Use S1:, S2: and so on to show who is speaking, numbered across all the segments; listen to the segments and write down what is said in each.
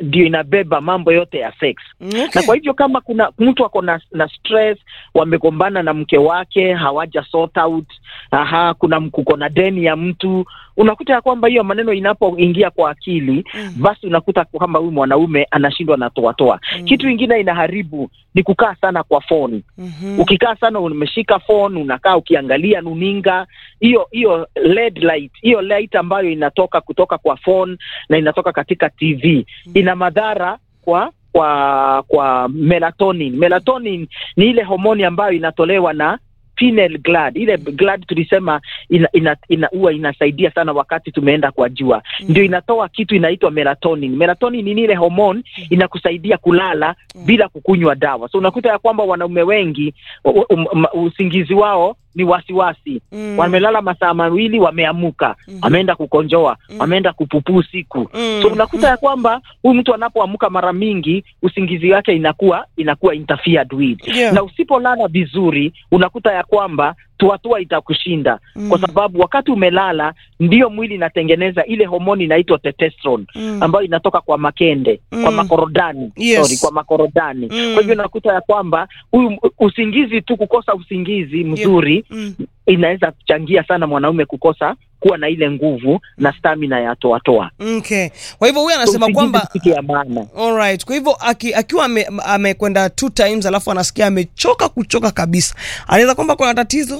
S1: ndio inabeba mambo yote ya sex
S2: Okay.
S1: na kwa hivyo kama kuna mtu ako na, na stress wamegombana na mke wake hawaja sort out aha kuna m- kuko na deni ya mtu unakuta ya kwamba hiyo maneno inapoingia kwa akili
S2: Mm.
S1: basi unakuta kwamba huyu mwanaume anashindwa na toatoa
S2: Mm.
S1: kitu ingine inaharibu ni kukaa sana kwa phone
S2: Mhm.
S1: ukikaa sana umeshika phone unakaa ukiangalia nuninga hiyo hiyo LED light hiyo light ambayo inatoka kutoka kwa phone na inatoka katika TV ina madhara kwa kwa kwa melatonin melatonin ni ile homoni ambayo inatolewa na pineal gland ile gland tulisema ina, ina, ina, huwa inasaidia sana wakati tumeenda kwa jua
S2: Mm.
S1: ndio inatoa kitu inaitwa melatonin melatonin ni ile homoni inakusaidia kulala
S2: Mm.
S1: bila kukunywa dawa so unakuta ya kwamba wanaume wengi u- um, um, usingizi wao ni wasiwasi
S2: Mm.
S1: wamelala masaa mawili wameamuka
S2: Mhm.
S1: wameenda kukonjoa
S2: Mm.
S1: wameenda kupupuu usiku
S2: Mm.
S1: so unakuta ya kwamba huyu mtu anapoamka mara mingi usingizi wake inakuwa inakuwa interfered with
S2: Yeah.
S1: na usipolala vizuri unakuta ya kwamba tuatua itakushinda
S2: Mm.
S1: kwa sababu wakati umelala ndio mwili inatengeneza ile homoni inaitwa testosterone
S2: Mm.
S1: ambayo inatoka kwa makende
S2: Mm.
S1: kwa makorodani
S2: Yes.
S1: sorry, kwa makorodani
S2: Mm.
S1: kwa hivyo nakuta ya kwamba huyu usingizi tu kukosa usingizi mzuri
S2: Mm.
S1: inaweza kuchangia sana mwanaume kukosa kuwa na ile nguvu na stamina ya toatoa
S2: Okay. Kwa hivyo huyu anasema kwamba
S1: kitu ya maana
S2: Alright. Kwa hivyo aki, akiwa ame- amekwenda two times alafu anasikia amechoka kuchoka kabisa, anaweza kwamba kuna tatizo.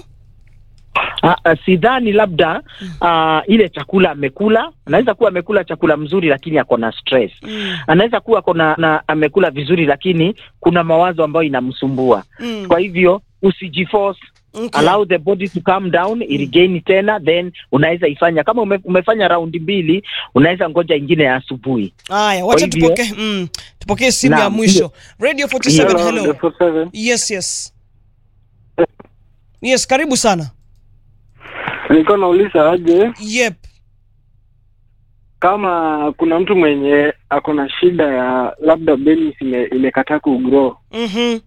S1: Ah, ah, sidhani labda ah, ile chakula amekula anaweza kuwa amekula chakula mzuri lakini ako na stress
S2: Mm.
S1: anaweza kuwa kona, na amekula vizuri lakini kuna mawazo ambayo inamsumbua
S2: Mm.
S1: kwa hivyo usijiforce
S2: Okay.
S1: allow the body to calm down irigain tena then unaweza ifanya kama ume, umefanya raundi mbili unaweza ngoja ingine ya asubuhi
S2: Haya, wacha
S1: hivyo-
S2: tupokee mm, tupokee simu ya
S1: Naam,
S2: mwisho. Radio 47
S1: Hello,
S2: hello. Yes, yes. Yes, karibu sana.
S3: Nilikuwa nauliza aje
S2: Yep.
S3: kama kuna mtu mwenye ako na shida ya labda penis ime, imekataa kugrow,
S2: Mhm.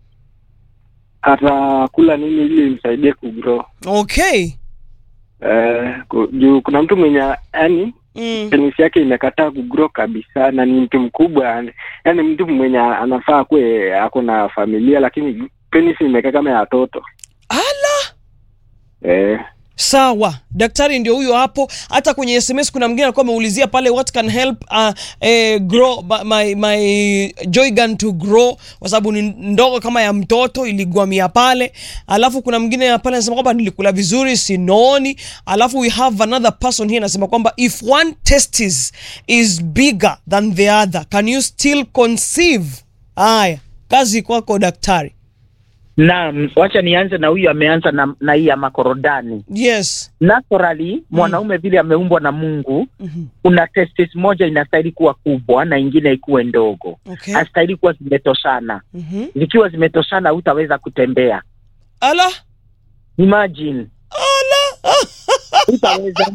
S3: atakula nini ili imsaidie kugrow?
S2: Okay.
S3: Eh, ku- juu kuna mtu mwenye yani
S2: Mm.
S3: penis yake imekataa kugrow kabisa na ni mtu mkubwa yani, yani mtu mwenye anafaa kuwe ako na familia lakini penis imekaa kama ya watoto
S2: Ala.
S3: eh.
S2: Sawa, daktari ndio huyo hapo. Hata kwenye SMS kuna mwingine alikuwa ameulizia pale what can help uh, eh, grow ba- my, my joy gun to grow, kwa sababu ni ndogo kama ya mtoto iligwamia pale. Alafu kuna mwingine pale anasema kwamba nilikula vizuri sinoni. Alafu we have another person here anasema kwamba if one testis is bigger than the other can you still conceive? Haya, kazi kwako daktari.
S1: naam wacha nianze na huyu ameanza na, na hii ya makorodani
S2: Yes.
S1: naturally mwanaume vile ameumbwa na mungu
S2: Mhm.
S1: kuna testis moja inastahili kuwa kubwa na ingine ikuwe ndogo
S2: Okay.
S1: hastahili kuwa zimetoshana
S2: Mhm.
S1: zikiwa zimetoshana hutaweza kutembea
S2: Ala.
S1: imagine
S2: Ala.
S1: hutaweza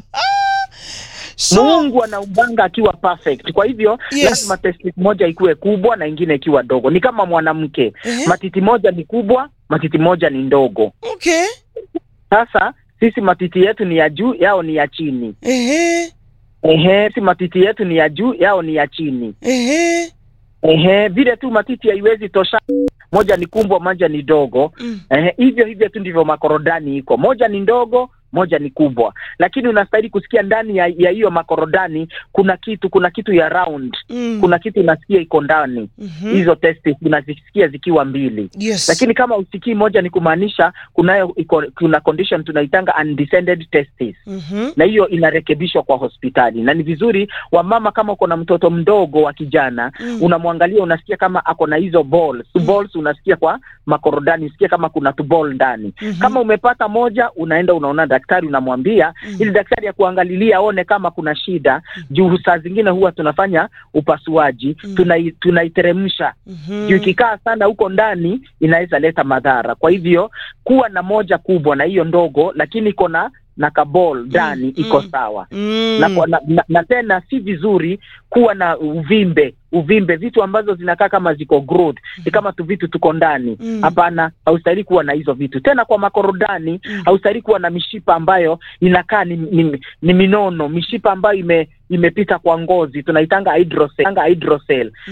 S2: So,
S1: mungu anaumbanga akiwa perfect kwa hivyo
S2: Yes.
S1: lazima testis moja ikuwe kubwa na ingine ikiwa dogo ni kama mwanamke
S2: Ehe.
S1: matiti moja ni kubwa matiti moja ni ndogo
S2: okay.
S1: sasa sisi matiti yetu ni ya juu yao ni ya chini
S2: Ehe.
S1: ehe si matiti yetu ni ya juu yao ni ya chini
S2: Ehe.
S1: ehe vile tu matiti haiwezi tosha moja ni kumbwa moja ni dogo
S2: Mm.
S1: ehe hivyo hivyo tu ndivyo makorodani iko moja ni ndogo moja ni kubwa lakini unastahili kusikia ndani ya ya hiyo makorodani kuna kitu kuna kitu ya round
S2: Mm.
S1: kuna kitu unasikia iko ndani
S2: Mhm.
S1: hizo testis unazisikia zikiwa mbili
S2: Yes.
S1: lakini kama usikii moja ni kumaanisha kunayo iko, kuna condition tunaitanga undescended testis
S2: Mhm.
S1: na hiyo inarekebishwa kwa hospitali na ni vizuri wamama kama uko na mtoto mdogo wa kijana
S2: Mm.
S1: unamwangalia unasikia kama ako na hizo balls mm. balls unasikia kwa makorodani usikie kama kuna tuball ndani
S2: Mhm.
S1: kama umepata moja unaenda unaona daktari unamwambia
S2: Mm.
S1: ili daktari ya kuangalilia aone kama kuna shida juu saa zingine huwa tunafanya upasuaji
S2: Mm.
S1: tunai, tunaiteremsha
S2: Mhm.
S1: juu ikikaa sana huko ndani inaweza leta madhara kwa hivyo kuwa na moja kubwa na hiyo ndogo lakini iko na na kabol ndani
S2: Mm,
S1: iko
S2: mm.
S1: sawa
S2: Mm.
S1: na, kwa- na, na, na tena si vizuri kuwa na uvimbe uvimbe vitu ambazo zinakaa kama ziko growth ni kama tu vitu tuko ndani
S2: Mm.
S1: hapana haustahili kuwa na hizo vitu tena kwa makorodani
S2: Mm.
S1: haustahili kuwa na mishipa ambayo inakaa ni, ni, ni minono mishipa ambayo ime imepita kwa ngozi tunaitanga hydrocele, hydrocele